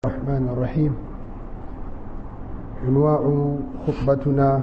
الرحمن الرحيم عنواع خطبتنا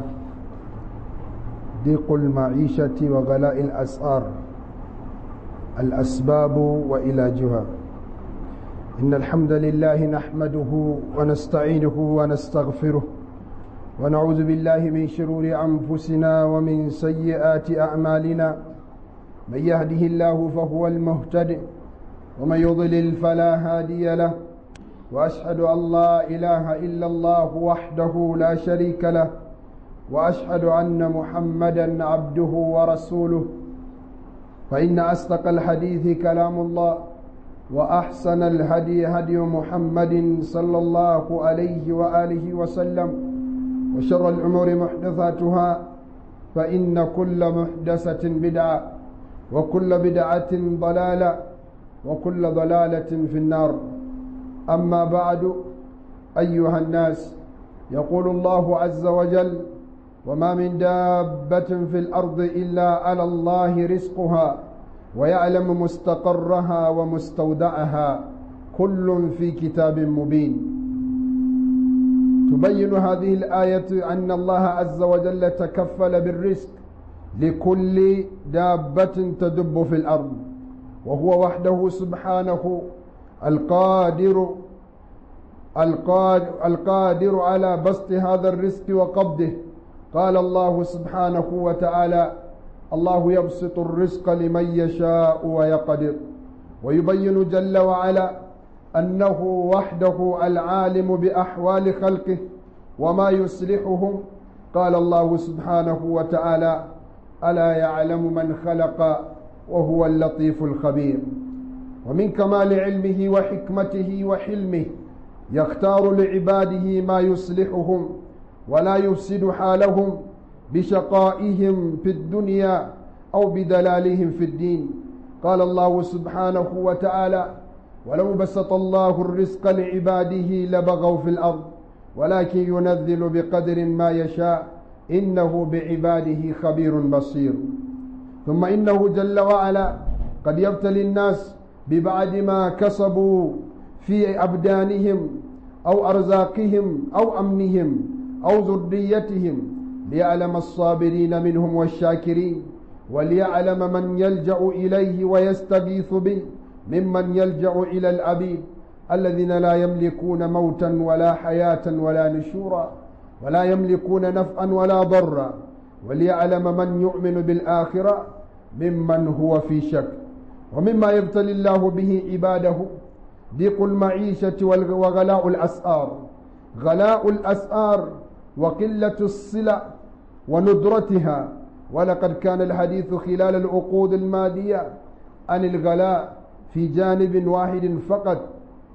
ضيق المعيشة وغلاء الأسعار الأسباب وعلاجها إن الحمد لله نحمده ونستعينه ونستغفره ونعوذ بالله من شرور أنفسنا ومن سيئات أعمالنا من يهده الله فهو المهتد ومن يضلل فلا هادي له واشهد ان لا اله الا الله وحده لا شريك له واشهد ان محمدا عبده ورسوله فان اصدق الحديث كلام الله واحسن الهدي هدي محمد صلى الله عليه واله وسلم وشر الامور محدثاتها فان كل محدثه بدعه وكل بدعه ضلاله وكل ضلاله في النار أما بعد أيها الناس يقول الله عز وجل وما من دابة في الأرض إلا على الله رزقها ويعلم مستقرها ومستودعها كل في كتاب مبين تبين هذه الآية أن الله عز وجل تكفل بالرزق لكل دابة تدب في الأرض وهو وحده سبحانه القادر القادر, القادر على بسط هذا الرزق وقبضه قال الله سبحانه وتعالى الله يبسط الرزق لمن يشاء ويقدر ويبين جل وعلا أنه وحده العالم بأحوال خلقه وما يصلحهم قال الله سبحانه وتعالى ألا يعلم من خلق وهو اللطيف الخبير ومن كمال علمه وحكمته وحلمه يختار لعباده ما يصلحهم ولا يفسد حالهم بشقائهم في الدنيا او بدلالهم في الدين قال الله سبحانه وتعالى ولو بسط الله الرزق لعباده لبغوا في الارض ولكن ينزل بقدر ما يشاء انه بعباده خبير بصير ثم انه جل وعلا قد يبتلي الناس ببعد ما كسبوا في أبدانهم أو أرزاقهم أو أمنهم أو ذريتهم ليعلم الصابرين منهم والشاكرين وليعلم من يلجأ إليه ويستغيث به ممن يلجأ إلى العبيد الذين لا يملكون موتا ولا حياة ولا نشورا ولا يملكون نفعا ولا ضرا وليعلم من يؤمن بالآخرة ممن هو في شك ومما يبتلي الله به عباده ضيق المعيشة وغلاء الأسعار غلاء الأسعار وقلة الصلة وندرتها ولقد كان الحديث خلال العقود المادية عن الغلاء في جانب واحد فقط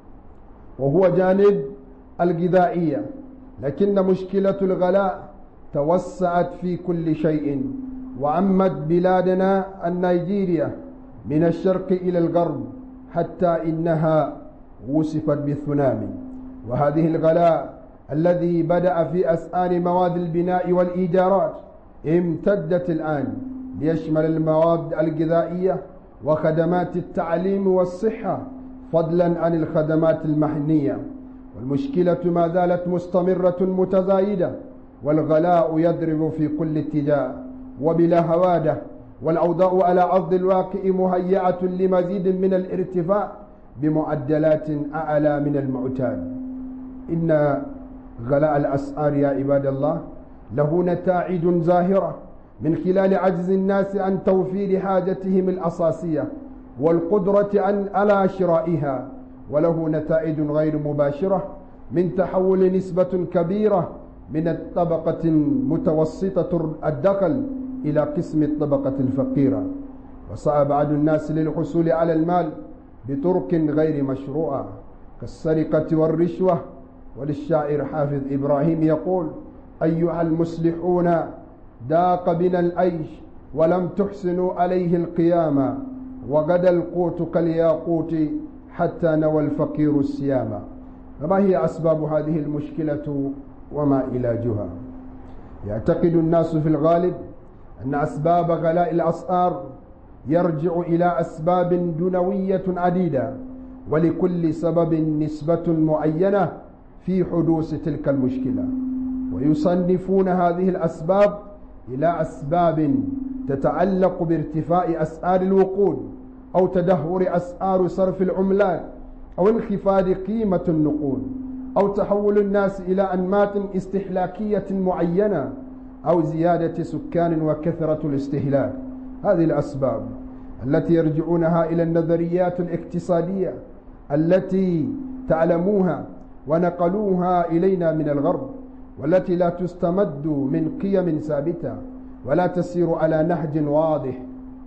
وهو جانب الغذائية لكن مشكلة الغلاء توسعت في كل شيء وعمت بلادنا النيجيريا من الشرق إلى الغرب حتى إنها وصفت بالثنامي وهذه الغلاء الذي بدأ في أسعار مواد البناء والإيجارات امتدت الآن ليشمل المواد الغذائية وخدمات التعليم والصحة فضلا عن الخدمات المحنية والمشكلة ما زالت مستمرة متزايدة والغلاء يضرب في كل اتجاه وبلا هواده والأوضاع على أرض الواقع مهيئة لمزيد من الارتفاع بمعدلات أعلى من المعتاد إن غلاء الأسعار يا عباد الله له نتائج ظاهرة من خلال عجز الناس عن توفير حاجتهم الأساسية والقدرة عن على شرائها وله نتائج غير مباشرة من تحول نسبة كبيرة من الطبقة المتوسطة الدخل إلى قسم الطبقة الفقيرة وسعى بعض الناس للحصول على المال بطرق غير مشروعة كالسرقة والرشوة وللشاعر حافظ إبراهيم يقول أيها المصلحون داق بنا الأيش ولم تحسنوا عليه القيامة وغدا القوت كالياقوت حتى نوى الفقير السيامة فما هي أسباب هذه المشكلة وما علاجها يعتقد الناس في الغالب أن أسباب غلاء الأسعار يرجع إلى أسباب دنوية عديدة ولكل سبب نسبة معينة في حدوث تلك المشكلة ويصنفون هذه الأسباب إلى أسباب تتعلق بارتفاع أسعار الوقود أو تدهور أسعار صرف العملات أو انخفاض قيمة النقود أو تحول الناس إلى أنماط استهلاكية معينة أو زيادة سكان وكثرة الاستهلاك هذه الأسباب التي يرجعونها إلى النظريات الاقتصادية التي تعلموها ونقلوها إلينا من الغرب والتي لا تستمد من قيم ثابتة ولا تسير على نهج واضح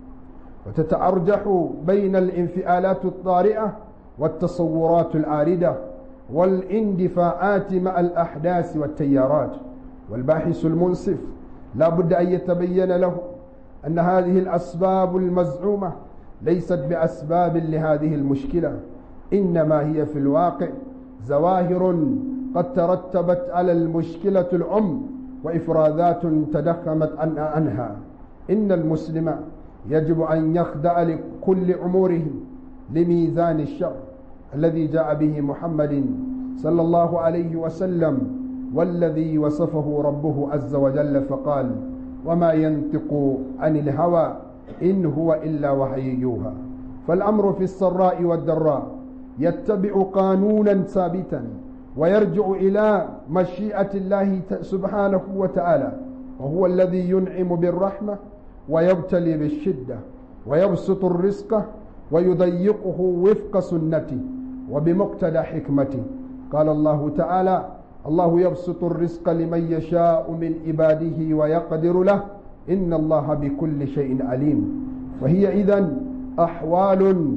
وتتأرجح بين الانفعالات الطارئة والتصورات العارضة والاندفاعات مع الأحداث والتيارات والباحث المنصف لا بد أن يتبين له أن هذه الأسباب المزعومة ليست بأسباب لهذه المشكلة إنما هي في الواقع زواهر قد ترتبت على المشكلة الأم وإفرازات تدخمت عنها إن المسلم يجب أن يخضع لكل أموره لميزان الشر الذي جاء به محمد صلى الله عليه وسلم والذي وصفه ربه عز وجل فقال وما ينطق عن الهوى إن هو إلا وحي يوحى فالأمر في السراء والضراء يتبع قانونا ثابتا ويرجع إلى مشيئة الله سبحانه وتعالى وهو الذي ينعم بالرحمة ويبتلي بالشدة ويبسط الرزق ويضيقه وفق سنته وبمقتضى حكمته قال الله تعالى الله يبسط الرزق لمن يشاء من عباده ويقدر له إن الله بكل شيء عليم وهي إذن أحوال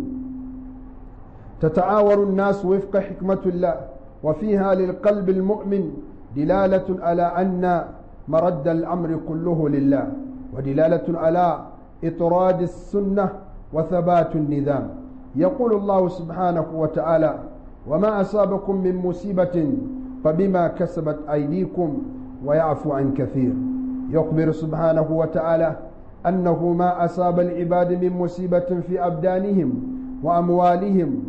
تتعاور الناس وفق حكمة الله وفيها للقلب المؤمن دلالة على أن مرد الأمر كله لله ودلالة على إطراد السنة وثبات النظام يقول الله سبحانه وتعالى وما أصابكم من مصيبة فبما كسبت أيديكم ويعفو عن كثير يخبر سبحانه وتعالى أنه ما أصاب العباد من مصيبة في أبدانهم وأموالهم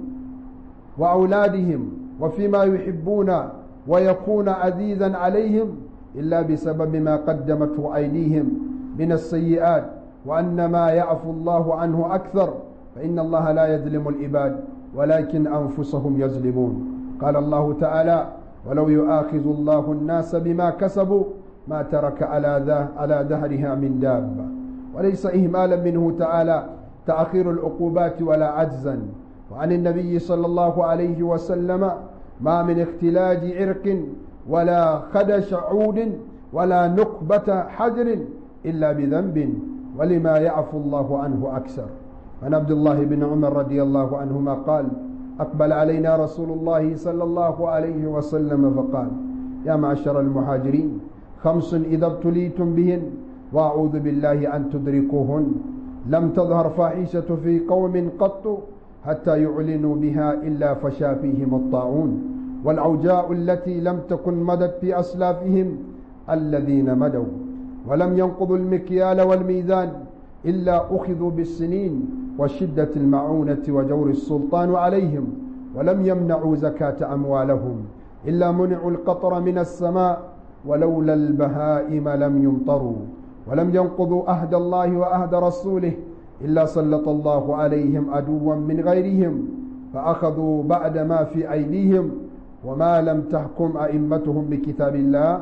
وأولادهم وفيما يحبون ويكون عزيزا عليهم إلا بسبب ما قدمته أيديهم من السيئات وأن ما يعفو الله عنه أكثر فإن الله لا يظلم العباد ولكن أنفسهم يظلمون قال الله تعالى ولو يؤاخذ الله الناس بما كسبوا ما ترك على ذا على ظهرها من دابة وليس إهمالا منه تعالى تأخير العقوبات ولا عجزا وعن النبي صلى الله عليه وسلم ما من اختلاج عرق ولا خدش عود ولا نقبة حجر إلا بذنب ولما يعفو الله عنه أكثر عن عبد الله بن عمر رضي الله عنهما قال أقبل علينا رسول الله صلى الله عليه وسلم فقال يا معشر المهاجرين خمس إذا ابتليتم بهن وأعوذ بالله أن تدركوهن لم تظهر فاحشة في قوم قط حتى يعلنوا بها إلا فشا فيهم الطاعون والعوجاء التي لم تكن مدت في أسلافهم الذين مدوا ولم ينقضوا المكيال والميزان إلا أخذوا بالسنين وشدة المعونة وجور السلطان عليهم ولم يمنعوا زكاة أموالهم إلا منعوا القطر من السماء ولولا البهائم لم يمطروا ولم ينقضوا أهد الله وأهد رسوله إلا سلط الله عليهم عدوا من غيرهم فأخذوا بعد ما في أيديهم وما لم تحكم أئمتهم بكتاب الله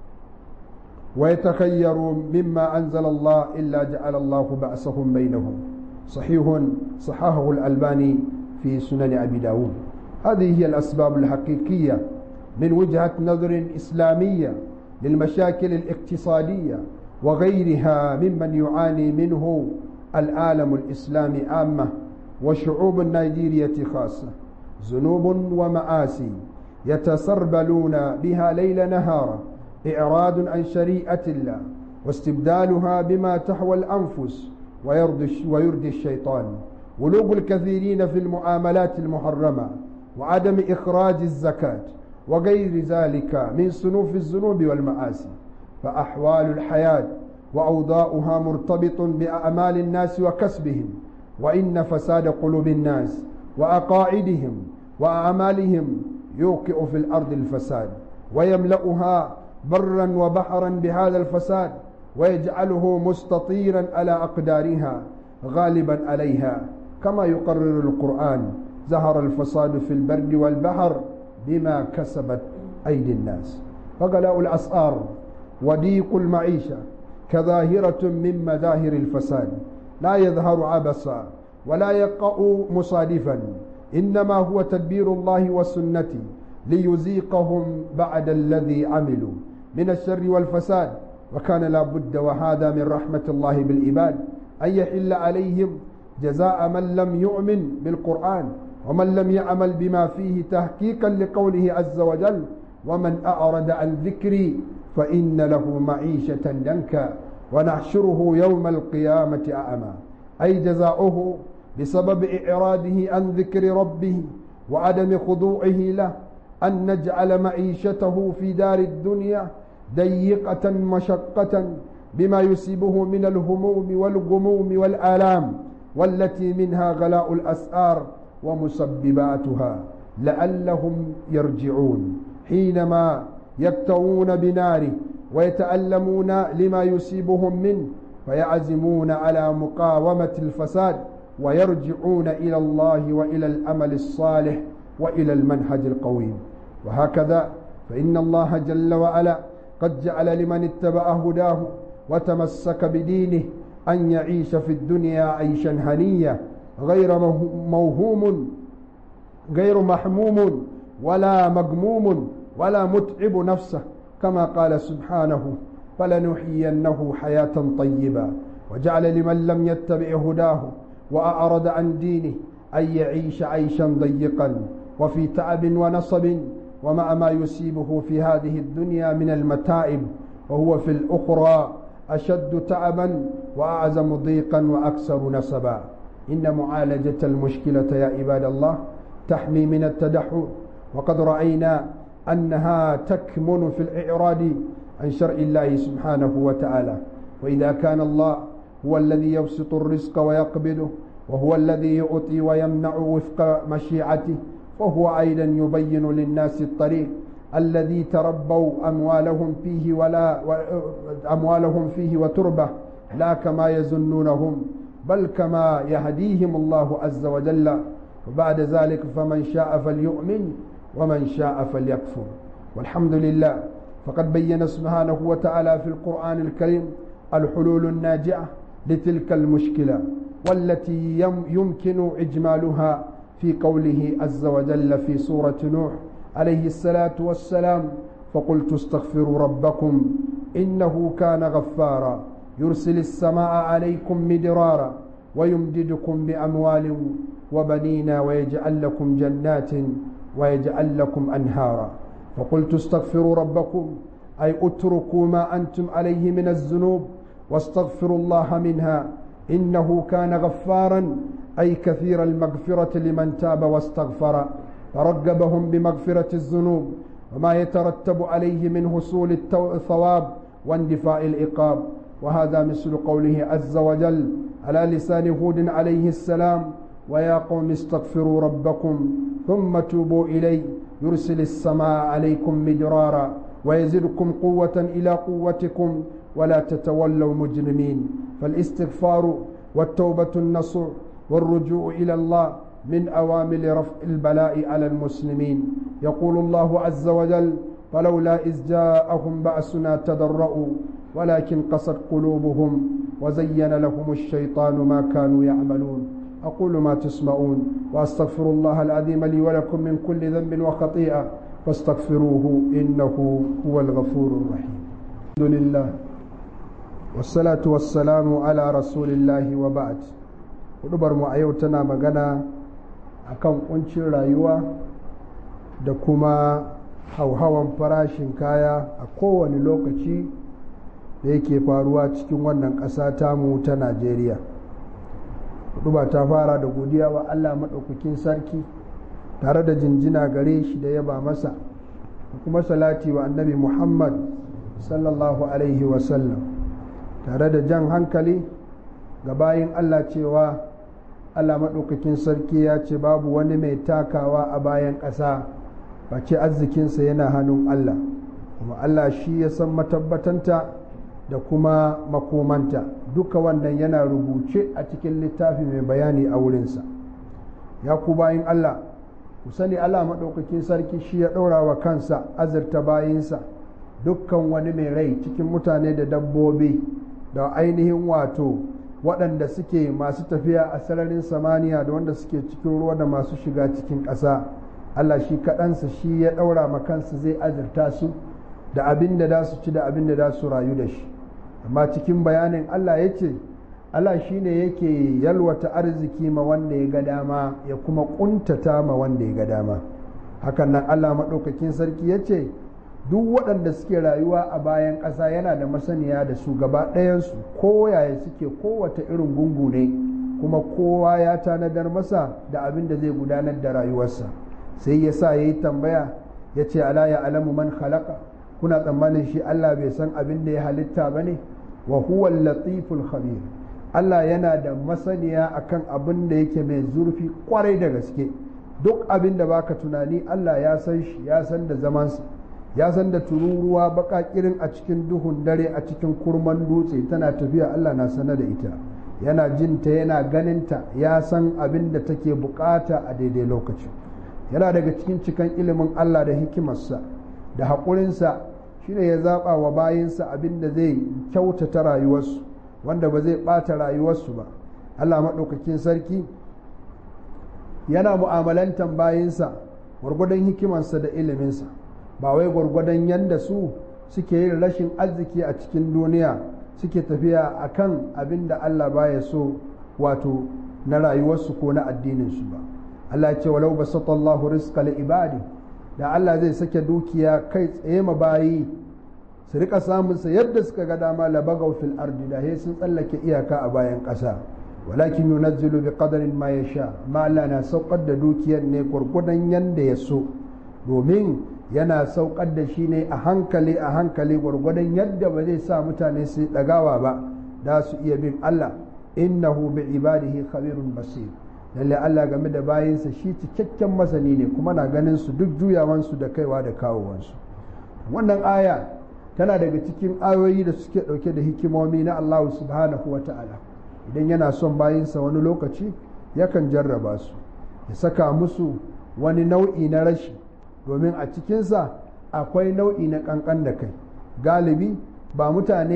ويتخيروا مما أنزل الله إلا جعل الله بأسهم بينهم صحيح صححه الألباني في سنن أبي داود هذه هي الأسباب الحقيقية من وجهة نظر إسلامية للمشاكل الاقتصادية وغيرها ممن يعاني منه العالم الإسلامي عامة وشعوب النيجيرية خاصة ذنوب ومآسي يتسربلون بها ليل نهارا إعراض عن شريعة الله واستبدالها بما تحوى الأنفس ويرضي, ويرضي الشيطان ولوغ الكثيرين في المعاملات المحرمة وعدم إخراج الزكاة وغير ذلك من صنوف الذنوب والمآسي فأحوال الحياة وأوضاؤها مرتبط بأعمال الناس وكسبهم وإن فساد قلوب الناس وأقاعدهم وأعمالهم يوقع في الأرض الفساد ويملأها برا وبحرا بهذا الفساد ويجعله مستطيرا على أقدارها غالبا عليها كما يقرر القرآن ظهر الفساد في البر والبحر بما كسبت أيدي الناس فغلاء الأسعار وضيق المعيشة كظاهرة من مظاهر الفساد لا يظهر عبثا ولا يقع مصادفا إنما هو تدبير الله وسنته ليزيقهم بعد الذي عملوا من الشر والفساد وكان لا بد وهذا من رحمة الله بالعباد أن يحل عليهم جزاء من لم يؤمن بالقرآن ومن لم يعمل بما فيه تحقيقا لقوله عز وجل ومن أعرض عن ذكري فإن له معيشة دنكا ونحشره يوم القيامة أعمى أي جزاؤه بسبب إعراضه عن ذكر ربه وعدم خضوعه له أن نجعل معيشته في دار الدنيا ضيقة مشقة بما يصيبه من الهموم والغموم والآلام والتي منها غلاء الأسعار ومسبباتها لعلهم يرجعون حينما يكتوون بناره ويتألمون لما يصيبهم منه فيعزمون على مقاومة الفساد ويرجعون إلى الله وإلى الأمل الصالح وإلى المنهج القويم وهكذا فإن الله جل وعلا قد جعل لمن اتبع هداه وتمسك بدينه أن يعيش في الدنيا عيشا هنيا غير موهوم غير محموم ولا مغموم ولا متعب نفسه كما قال سبحانه فلنحيينه حياة طيبة وجعل لمن لم يتبع هداه وأعرض عن دينه أن يعيش عيشا ضيقا وفي تعب ونصب ومع ما يصيبه في هذه الدنيا من المتائب وهو في الأخرى أشد تعبا وأعظم ضيقا وأكثر نسبا إن معالجة المشكلة يا عباد الله تحمي من التدحر وقد رأينا أنها تكمن في الإعراض عن شرع الله سبحانه وتعالى وإذا كان الله هو الذي يبسط الرزق ويقبضه وهو الذي يعطي ويمنع وفق مشيعته فهو أيضا يبين للناس الطريق الذي تربوا أموالهم فيه ولا أموالهم فيه وتربة لا كما يظنونهم بل كما يهديهم الله عز وجل وبعد ذلك فمن شاء فليؤمن ومن شاء فليكفر والحمد لله فقد بين سبحانه وتعالى في القرآن الكريم الحلول الناجعة لتلك المشكلة والتي يمكن إجمالها في قوله عز وجل في سورة نوح عليه الصلاة والسلام فقلت استغفروا ربكم إنه كان غفارا يرسل السماء عليكم مدرارا ويمددكم بأموال وبنين ويجعل لكم جنات ويجعل لكم أنهارا فقلت استغفروا ربكم أي اتركوا ما أنتم عليه من الذنوب واستغفروا الله منها إنه كان غفارا أي كثير المغفرة لمن تاب واستغفر فرغبهم بمغفرة الذنوب وما يترتب عليه من حصول الثواب واندفاع العقاب وهذا مثل قوله عز وجل على لسان هود عليه السلام ويا قوم استغفروا ربكم ثم توبوا إليه يرسل السماء عليكم مدرارا ويزدكم قوة إلى قوتكم ولا تتولوا مجرمين فالاستغفار والتوبة النصوح والرجوع إلى الله من أوامر رفع البلاء على المسلمين يقول الله عز وجل فلولا إذ جاءهم بأسنا تضرؤوا ولكن قست قلوبهم وزين لهم الشيطان ما كانوا يعملون أقول ما تسمعون وأستغفر الله العظيم لي ولكم من كل ذنب وخطيئة فاستغفروه إنه هو الغفور الرحيم الحمد لله والصلاة والسلام على رسول الله وبعد hudubar mu a yau tana magana akan kuncin rayuwa da kuma hauhawan farashin kaya a kowane lokaci da yake faruwa cikin wannan ƙasa tamu ta najeriya huduba ta fara da godiya wa allah maɗaukakin sarki tare da jinjina gare shi da yaba masa da kuma salati wa annabi muhammad sallallahu alaihi wasallam tare da jan hankali ga bayin allah cewa Allah maɗaukakin sarki ya ce babu wani mai takawa a bayan ƙasa face arzikinsa yana hannun Allah kuma Allah shi ya san matabbatanta da kuma makomanta duka wannan yana rubuce a cikin littafi mai bayani a wurinsa ya ku bayin Allah ku sani Allah maɗaukakin sarki shi ya ɗaura wa kansa azurta bayinsa dukkan wani mai rai cikin mutane da dabbobi da ainihin wato waɗanda suke masu tafiya a sararin samaniya da wanda suke cikin ruwa da masu shiga cikin ƙasa Allah shi kaɗansa shi ya ɗaura ma kansa zai azurta su da abin da za su ci da abin da za su rayu da shi amma cikin bayanin Allah ya ce Allah shi ne yake yalwata arziki ma wanda ya ga dama ya kuma ƙuntata ma wanda ya ga dama hakan nan Allah maɗaukakin sarki ya ce duk waɗanda suke rayuwa a bayan ƙasa yana da masaniya da su gaba ɗayansu ko yaya suke kowace irin gungu ne kuma kowa ya tanadar masa da abin da zai gudanar da rayuwarsa sai ya sa ya yi tambaya ya ce ala ya alamu man khalaqa kuna tsammanin shi Allah bai san abin da ya halitta ba ne wa huwa latiful khabir Allah yana da masaniya akan abin da yake mai zurfi kwarai da gaske duk abin da baka tunani Allah ya san shi ya san da zamansa ya san da tururuwa baka kirin a cikin duhun dare a cikin kurman dutse tana tafiya Allah na sanar da ita yana jinta yana ganinta ya san abin da take bukata a daidai lokaci yana daga cikin cikan ilimin Allah da hikimarsa da haƙurinsa shine ya zaɓa wa bayinsa abin da zai kyautata rayuwarsu wanda ba zai ɓata rayuwarsu ba Allah maɗaukakin sarki yana mu'amalantan bayinsa gwargwadon hikimarsa da iliminsa ba wai gwargwadon yadda su suke yin rashin arziki a cikin duniya suke tafiya a kan abin da Allah baya so wato na rayuwarsu ko na addininsu ba Allah ce walau basata Allahu rizqa li ibadi da Allah zai sake dukiya kai tsaye ma bayi su rika samun sa yadda suka ga dama la bagaw fil ardi da he sun tsallake iyaka a bayan ƙasa walakin yunazzilu bi qadarin ma yasha ma Allah na saukar da dukiyar ne gwargwadon yanda ya so domin yana saukar da shi ne a hankali a hankali gwargwadon yadda ba zai sa mutane su ɗagawa ba da su iya bin Allah innahu bi ibadihi khabirun basir lalle Allah game da bayinsa shi cikakken masani ne kuma na ganin su duk juyawansu da kaiwa da kawowansu wannan aya tana daga cikin ayoyi da suke ɗauke da hikimomi na Allah subhanahu wa ta'ala idan yana son bayinsa wani lokaci yakan jarraba su ya saka musu wani nau'i na rashi domin a cikinsa akwai nau'i na kankan da kai galibi ba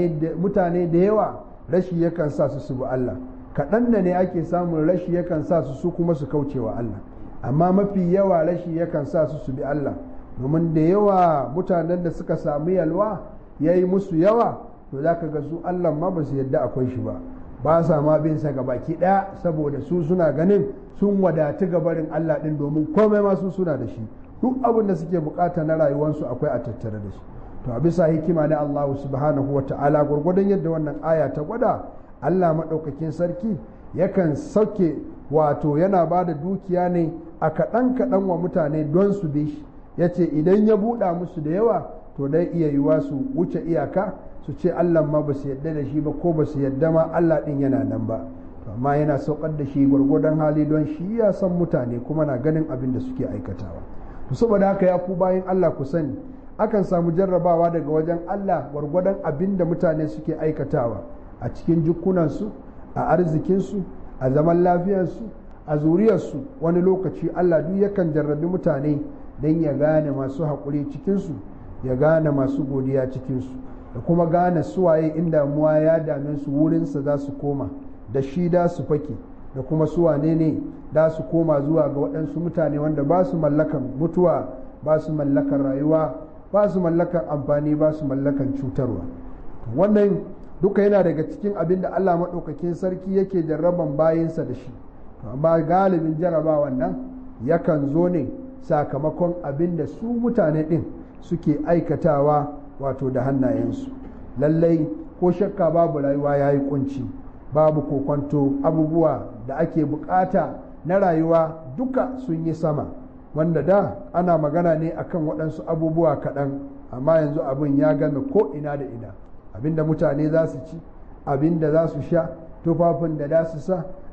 mutane da yawa rashi yakan sa su su bi Allah kaɗan da ne ake samun rashi yakan sa su su kuma su kauce wa Allah amma mafi yawa rashi yakan sa su su bi Allah domin da yawa mutanen da suka samu yalwa ya yi musu yawa to za ka ga su Allah ma ba su yadda akwai shi ba ba sa ma bin sa baki ɗaya saboda su suna ganin sun wadatu gabarin Allah ɗin domin komai ma su suna da shi duk abin da suke bukata na rayuwarsu akwai a tattare da shi to a bisa hikima na Allah subhanahu wa ta'ala gwargwadon yadda wannan aya ta gwada Allah maɗaukakin sarki yakan sauke wato yana ba da dukiya ne a kaɗan kaɗan wa mutane don su bi shi ya ce idan ya buɗa musu da yawa to dai iya yiwa su wuce iyaka su ce Allah ma ba su yadda da shi ba ko ba su yadda ma Allah ɗin yana nan ba amma yana saukar da shi gwargwadon hali don shi ya san mutane kuma na ganin abin da suke aikatawa to saboda haka ya ku bayan Allah ku sani akan samu jarrabawa daga wajen Allah gwargwadon abin da mutane suke aikatawa a cikin jikunansu a arzikinsu a zaman lafiyarsu a zuriyarsu wani lokaci Allah duk yakan jarrabi mutane don ya gane masu haƙuri cikinsu ya gane masu godiya cikinsu da kuma gane suwaye in damuwa ya dame su wurinsa za su koma da shi da su fake da kuma suwane ne da su koma zuwa ga waɗansu mutane wanda ba su mallakan mutuwa ba su mallakan rayuwa ba su mallakan amfani ba su mallakan cutarwa wannan duka yana daga cikin abin da Allah maɗaukakin sarki yake jarraban bayinsa da shi amma galibin jarrabawan nan yakan zo ne sakamakon abin da su mutane ɗin suke aikatawa wato da hannayensu lallai ko shakka babu rayuwa ya yi kunci babu kokwanto abubuwa da ake bukata na rayuwa duka sun yi sama wanda da ana magana ne akan waɗansu abubuwa kaɗan amma yanzu abin ya game ko ina da ina abinda mutane za su ci abinda za su sha tufafin da za su sa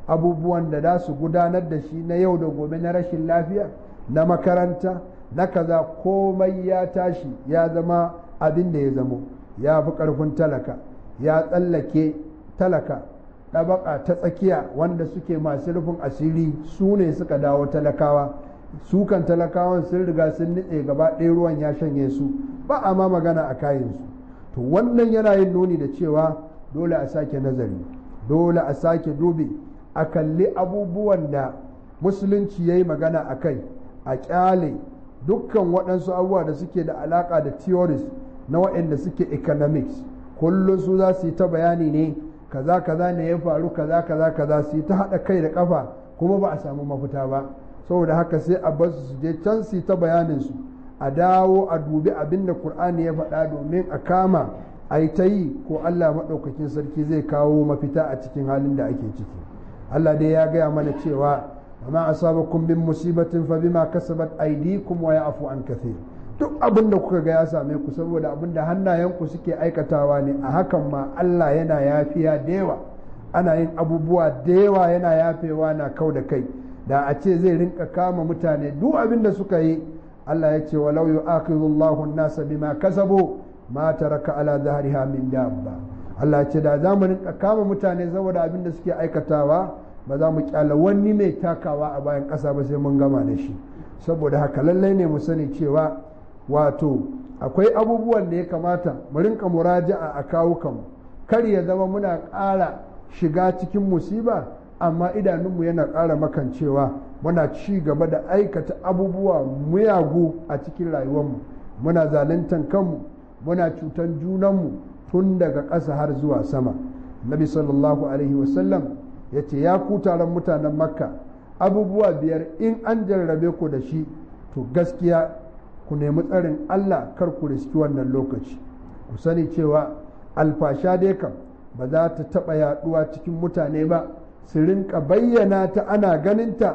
abubuwan da za su gudanar da shi na yau da gobe na rashin lafiya na makaranta na kaza komai ya tashi ya zama abin da ya zamo ya fi ƙarfin talaka ya tsallake talaka ɗabaka ta tsakiya wanda suke masu rufin asiri su ne suka dawo talakawa su kan talakawan sun riga sun nitse gaba ɗaya ruwan ya shanye su ba a ma magana a kayansu to wannan yana yin nuni da cewa dole a sake nazari dole a sake dubi a kalli abubuwan da musulunci ya yi magana a kai a kyale dukkan waɗansu abubuwa da suke da alaƙa da theories na waɗanda suke economics kullum su za su yi ta bayani ne kaza kaza ne ya faru kaza kaza kaza su yi ta haɗa kai da ƙafa kuma ba a samu mafita ba saboda haka sai a bar su je can su yi ta bayanin su a dawo a dubi abin da Kur'ani ya faɗa domin a kama a yi ta yi ko Allah maɗaukakin sarki zai kawo mafita a cikin halin da ake ciki Allah dai ya gaya mana cewa amma asabakum bin musibatin fa bima kasabat aydikum wa ya'fu an kathir duk abin da kuka ga ya same ku saboda abin da hannayenku suke aikatawa ne a hakan ma Allah yana yafiya da yawa ana yin abubuwa da yawa yana yafewa na kau da kai da a ce zai rinka kama mutane duk abin da suka yi Allah ya ce walau yu'akhidhu Allahu an-nasa bima kasabu ma taraka ala dhahriha min dabba Allah ya ce da za mu rinka kama mutane saboda abin da suke aikatawa ba za mu kyala wani mai takawa a bayan ƙasa ba sai mun gama da shi saboda haka lallai ne mu sani cewa wato akwai abubuwan da ya kamata mu rinka muraja'a a kawukanmu kar ya zama muna ƙara shiga cikin musiba amma idanunmu yana ƙara makancewa muna ci gaba da aikata abubuwa muyagu a cikin rayuwarmu muna zaluntan kanmu muna cutan junanmu tun daga ƙasa har zuwa sama nabi sallallahu alaihi wasallam ya ce ya ku taron mutanen makka abubuwa biyar in an jarrabe ku da shi to gaskiya ku nemi tsarin allah kar ku riski wannan lokaci ku sani cewa alfasha dai kam ba za ta taɓa yaɗuwa cikin mutane ba su rinka bayyana ta ana ganinta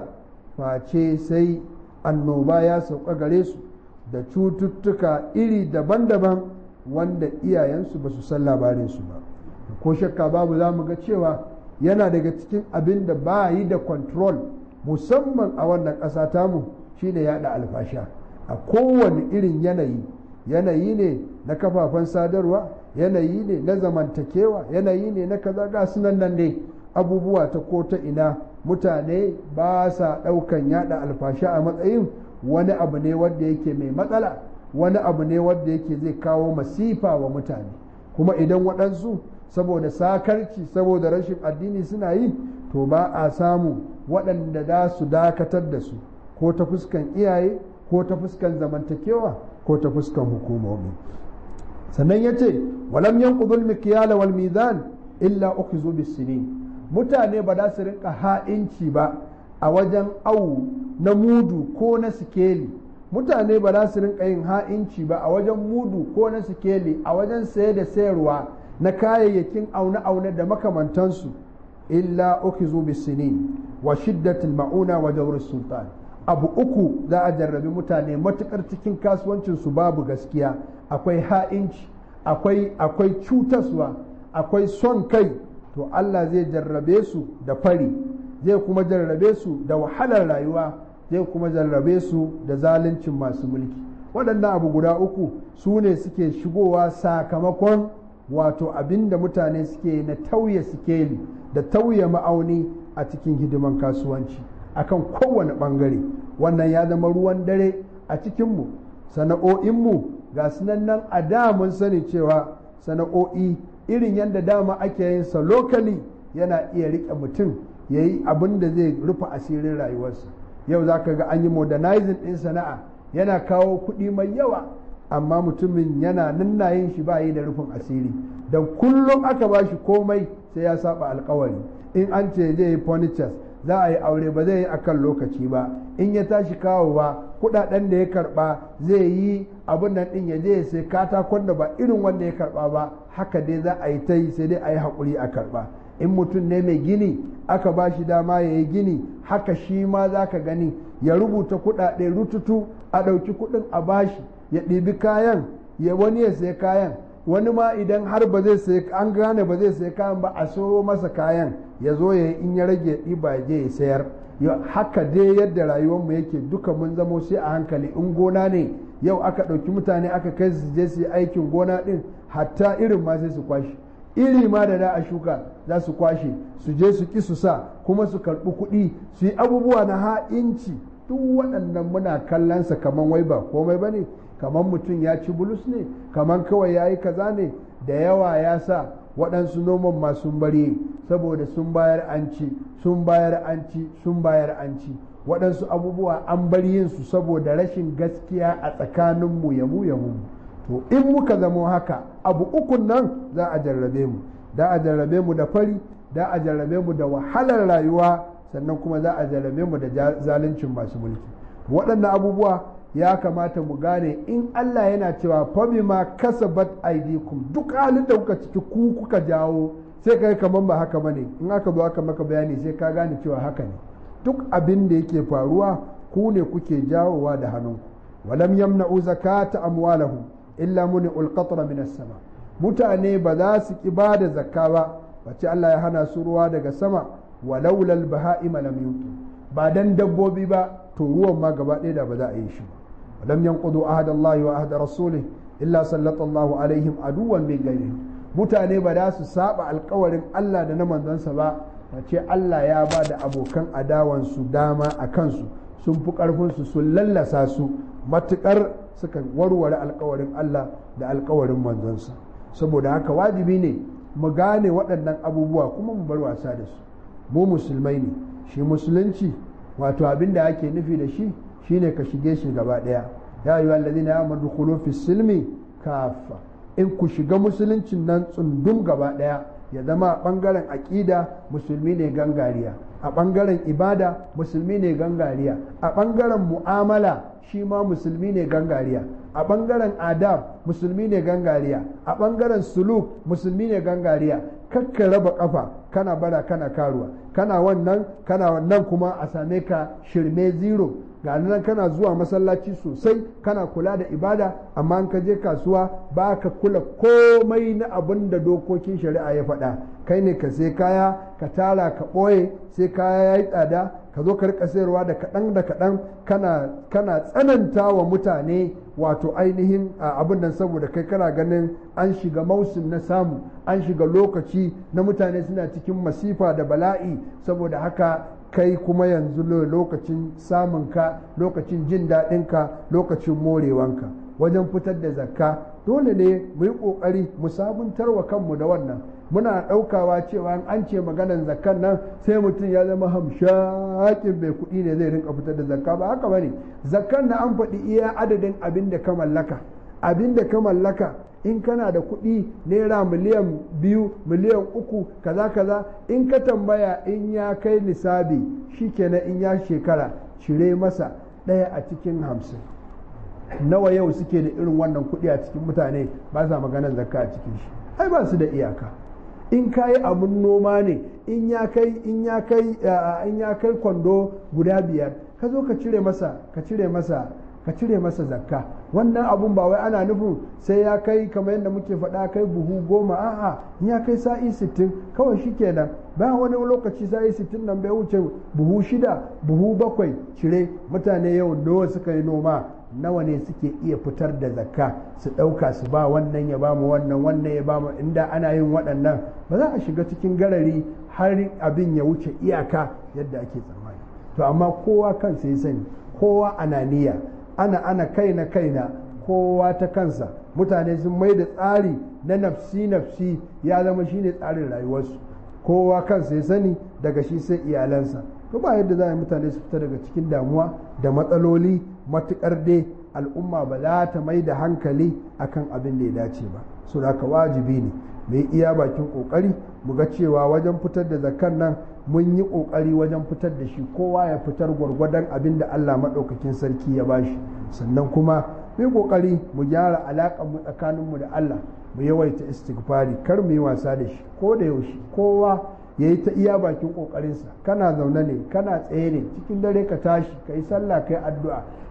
face sai annoba ya sauka gare su da cututtuka iri daban-daban wanda iyayensu ba su san labarinsu ba ko shakka babu za mu ga cewa yana daga cikin abin da ba yi da control musamman a wannan ƙasa tamu shine yaɗa alfasha a kowane irin yanayi yanayi ne na kafafen sadarwa yanayi ne na zamantakewa yanayi ne na kaza ga sunan nan ne abubuwa ta ko ta ina mutane ba sa ɗaukan yada alfasha a matsayin wani abu ne wanda yake mai matsala wani abu ne wanda yake zai kawo masifa wa mutane kuma idan waɗansu saboda sakarci saboda rashin addini suna yi to ba a samu waɗanda za su dakatar da su ko ta fuskan iyaye ko ta fuskan zamantakewa ko ta fuskan hukumomi sannan ya ce walam yanqudul mikyala wal mizan illa ukhizu bis-sinin mutane ba za su rinka ha'inci ba a wajen awu na mudu ko na sikeli mutane ba za su rinka yin ha'inci ba a wajen mudu ko na sikeli a wajen saye da sayarwa na kayayyakin aune-aune da makamantansu illa ukhizu bis-sinin wa shiddatil ma'una wa jawr sultan abu uku za a jarrabi mutane matukar cikin kasuwancinsu babu gaskiya akwai ha'inci akwai akwai cutaswa akwai son kai to Allah zai jarrabe su da fari zai kuma jarrabe su da wahalar rayuwa zai kuma jarrabe su da zaluncin masu mulki waɗannan abu guda uku su ne suke shigowa sakamakon wato abin da mutane suke na tauye sikeli da tauye ma'auni a cikin hidiman kasuwanci akan kowane ɓangare wannan ya zama ruwan dare a cikinmu sana'o'inmu ga sunan nan a da mun sani cewa sana'o'i irin yadda dama ake yin sa lokali yana iya riƙe mutum ya yi abin da zai rufe asirin rayuwarsa yau za ka ga an yi modernizing ɗin sana'a yana kawo kuɗi mai yawa amma mutumin yana nanna yin shi ba yi da rufin asiri don kullum aka ba shi komai sai ya saba alkawari in an ce zai yi furnitures za a yi aure ba zai yi akan lokaci ba in ya tashi kawowa kudaden da ya karba zai yi abin nan din ya je ya sai katakon da ba irin wanda ya karba ba haka dai za a yi ta yi sai dai a yi haƙuri a karba in mutum ne mai gini aka ba shi dama ya yi gini haka shi ma za ka gani ya rubuta kudade rututu a ɗauki kudin a bashi ya ɗibi kayan ya wani ya sai kayan wani ma idan har ba zai sai an gane ba zai sai kayan ba a so masa kayan ya zo ya in ya rage ɗiba je ya sayar haka dai yadda rayuwarmu yake duka mun zamo sai a hankali in gona ne yau aka ɗauki mutane aka kai su je su yi aikin gona ɗin hatta irin ma sai su kwashe iri ma da da a shuka za su kwashe su je su ki su sa kuma su karɓi kuɗi su yi abubuwa na ha'inci duk waɗannan muna kallonsa kamar wai ba komai ba ne kamar mutum ya ci bulus ne kamar kawai ya yi kaza ne da yawa ya sa waɗansu noman ma sun bari saboda sun bayar an ci sun bayar an ci sun bayar an ci waɗansu abubuwa an bar yin su saboda rashin gaskiya a tsakaninmu ya mu ya mu to in muka zama haka abu ukun nan za a jarrabe mu da a jarrabe mu da fari da a jarrabe mu da wahalar rayuwa sannan kuma za a jarrabe mu da zaluncin masu mulki waɗannan abubuwa ya kamata mu gane in Allah yana cewa fabi ma kasabat aidikum duk halin da kuka ciki ku kuka jawo sai kai kaman ba haka bane in aka zo aka maka bayani sai ka gane cewa haka ne duk abin da yake faruwa ku ne kuke jawowa da hannunku walam yamna'u zakata amwalahum illa muni ulqatra min sama mutane ba za su ki ba da zakka ba bace Allah ya hana su ruwa daga sama walaula al-baha'im lam yutu ba dan dabbobi ba to ruwan ma gaba ɗaya da ba za a yi shi ba ولم ينقضوا عهد الله وعهد رسوله إلا سلط الله عليهم عدوا من غيرهم mutane ba za su saba alkawarin Allah da na manzansa ba ce Allah ya ba da abokan adawansu dama a kansu sun fi ƙarfinsu sun lallasa su matuƙar suka warware alkawarin Allah da alkawarin manzansa saboda haka wajibi ne mu gane waɗannan abubuwa kuma mu bar wasa da su mu musulmai ne shi musulunci wato abin da ake nufi da shi shine ka shige shi gaba ɗaya ya yi wallazina ya madkhulu fi silmi kafa in ku shiga musuluncin nan tsundum gaba ɗaya ya zama a ɓangaren aƙida musulmi ne gangariya a ɓangaren ibada musulmi ne gangariya a ɓangaren mu'amala shi ma musulmi ne gangariya a ɓangaren adab musulmi ne gangariya a ɓangaren suluk musulmi ne gangariya kakka raba ƙafa kana bara kana karuwa kana wannan kana wannan kuma a same ka shirme zero ga nan kana zuwa masallaci sosai kana kula da ibada amma in ka je kasuwa ba ka kula komai na abin da dokokin shari'a ya faɗa kai ne ka sai kaya ka tara ka ɓoye sai kaya ya yi tsada ka zo ka rika sayarwa da kaɗan da kaɗan kana kana tsananta wa mutane wato ainihin abin nan saboda kai kana ganin an shiga mausim na samu an shiga lokaci na mutane suna cikin masifa da bala'i saboda haka kai kuma yanzu lokacin samunka lokacin jin daɗinka lokacin morewanka wajen fitar da zakka dole ne mu yi ƙoƙari mu sabuntar wa kanmu da wannan muna ɗaukawa cewa an ce maganan zakkan nan sai mutum ya zama hamshakin bai kuɗi ne zai rinka fitar da zakka ba haka bane zakkan na an faɗi iya adadin abin da ka mallaka abin da ka mallaka in kana da kuɗi naira miliyan biyu miliyan uku kaza kaza in ka tambaya in ya kai nisabi shikenan in ya shekara cire masa ɗaya a cikin hamsin nawa yau suke da irin wannan kuɗi a cikin mutane ba sa maganar zakka a cikin shi ai ba su da iyaka in ka yi abun noma ne in ya kai in ya kai in ya kai kwando guda biyar ka zo ka cire masa ka cire masa ka cire masa zakka wannan abun ba wai ana nufin sai ya kai kamar yadda muke faɗa kai buhu goma a'a in ya kai sa'i sittin kawai shi kenan bayan wani lokaci sa'i sittin nan bai wuce buhu shida buhu bakwai cire mutane yau nawa suka yi noma nawa ne suke iya fitar da zakka su ɗauka su ba wannan ya ba mu wannan wannan ya ba mu inda ana yin waɗannan ba za a shiga cikin garari har abin ya wuce iyaka yadda ake tsammani to amma kowa kansa ya sani kowa ananiya ana ana kaina kaina kowa ta kansa mutane sun mai da tsari na nafsi nafsi ya zama shine tsarin rayuwarsu kowa kansa ya sani daga shi sai iyalansa to ba yadda za a yi mutane su fita daga cikin damuwa da matsaloli matukar dai al'umma ba za ta mai da hankali akan abin da ya dace ba so da wajibi ne mai iya bakin kokari mu ga cewa wajen fitar da zakan nan mun yi kokari wajen fitar da shi kowa ya fitar gwargwadon abin da Allah maɗaukakin sarki ya bashi sannan kuma mu yi kokari mu gyara alaƙar mu tsakaninmu da Allah mu yawaita istighfari kar mu yi wasa da shi ko da yaushe kowa ya yi ta iya bakin ƙoƙarinsa kana zaune ne kana tsaye ne cikin dare ka tashi ka yi sallah ka yi addu'a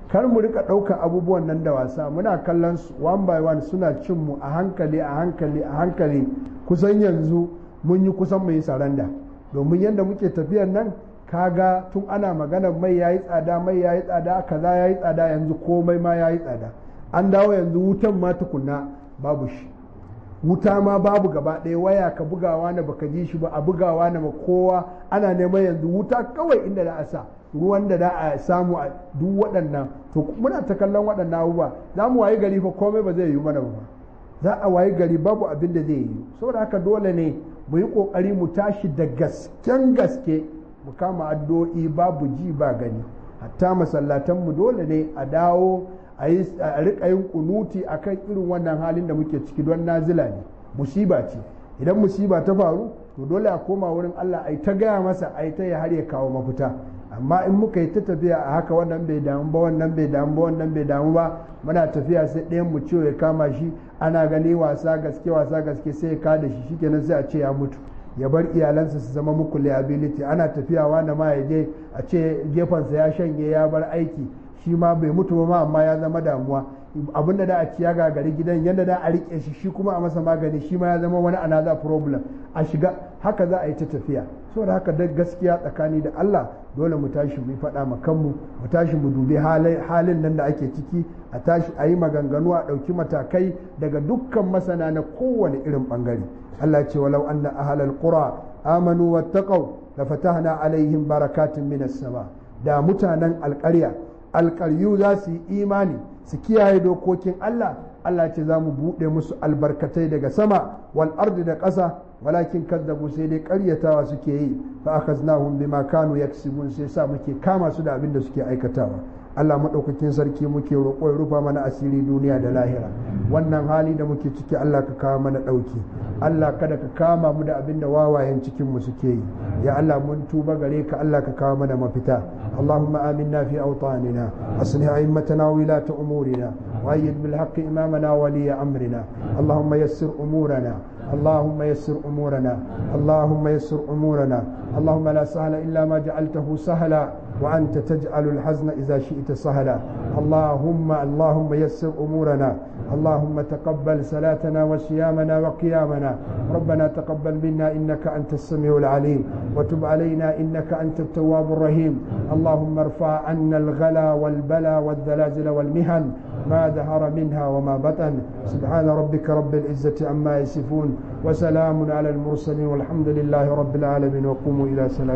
kar mu rika ɗaukar abubuwan nan da wasa muna kallon su one by one suna cin mu a hankali a hankali a hankali kusan yanzu mun yi kusan mu yi saranda domin yadda muke tafiyan nan kaga tun ana magana mai yayi tsada mai yayi tsada kaza yayi tsada yanzu komai ma yayi tsada an dawo yanzu wutan ma tukunna babu shi wuta ma babu gaba ɗaya waya ka bugawa na baka ji shi ba a bugawa na ma kowa ana neman yanzu wuta kawai inda da a sa ruwan da za a samu a duk waɗannan to muna ta kallon waɗannan abubuwa za mu wayi gari fa komai ba zai yi mana ba za a wayi gari babu abin da zai yi saboda haka dole ne mu yi ƙoƙari mu tashi da gasken gaske mu kama addu'o'i babu ji ba gani hatta masallatanmu dole ne a dawo a riƙa yin kunuti akan irin wannan halin da muke ciki don nazila ne musiba ce idan musiba ta faru to dole a koma wurin Allah a ta gaya masa a ta ya har ya kawo mafita amma in muka yi ta tafiya a haka wannan bai damu ba wannan bai damu ba wannan bai damu ba muna tafiya sai ɗayan mu ciwo ya kama shi ana gani wasa gaske wasa gaske sai ya kada shi shikenan sai a ce ya mutu ya bar iyalansa su zama muku liability ana tafiya wani ma ya je a ce gefensa ya shanye ya bar aiki shi ma bai mutu ba ma amma ya zama damuwa abinda da a ciya gagari gidan yadda da a rike shi shi kuma a masa magani shi ma ya zama wani another problem a shiga haka za a yi ta tafiya saboda haka da gaskiya tsakani da Allah dole mu tashi mu faɗa ma kanmu mu tashi mu dubi halin nan da ake ciki a tashi a yi maganganu a ɗauki matakai daga dukkan masana na kowane irin ɓangare Allah ce walau anna ahlal qura amanu wattaqau la fatahna alaihim barakatin minas sama da mutanen alƙarya alƙaryu za su yi imani su kiyaye dokokin Allah Allah ce za mu buɗe musu albarkatai daga sama wal ardi da ƙasa walakin kazzabu sai dai ƙaryatawa suke yi fa akhaznahum bima kanu yaksibun sai sa muke kama su da abin da suke aikatawa Allah maɗaukakin sarki muke roƙo ya rufa mana asiri duniya da lahira wannan hali da muke ciki Allah ka kawo mana ɗauki Allah kada ka kama mu da abin da wawayen cikin mu suke yi ya Allah mun tuba gare ka Allah ka kawo mana mafita اللهم آمنا في أوطاننا أصلح أئمتنا ولاة أمورنا وأيد بالحق إمامنا ولي أمرنا اللهم يسر أمورنا اللهم يسر أمورنا اللهم يسر أمورنا اللهم لا سهل إلا ما جعلته سهلا وأنت تجعل الحزن إذا شئت سهلا اللهم اللهم يسر أمورنا اللهم تقبل صلاتنا وصيامنا وقيامنا ربنا تقبل منا إنك أنت السميع العليم وتب علينا إنك أنت التواب الرحيم اللهم ارفع عنا الغلا والبلا والزلازل والمهن ما ظهر منها وما بطن سبحان ربك رب العزة عما يصفون وسلام على المرسلين والحمد لله رب العالمين وقوموا إلى سلام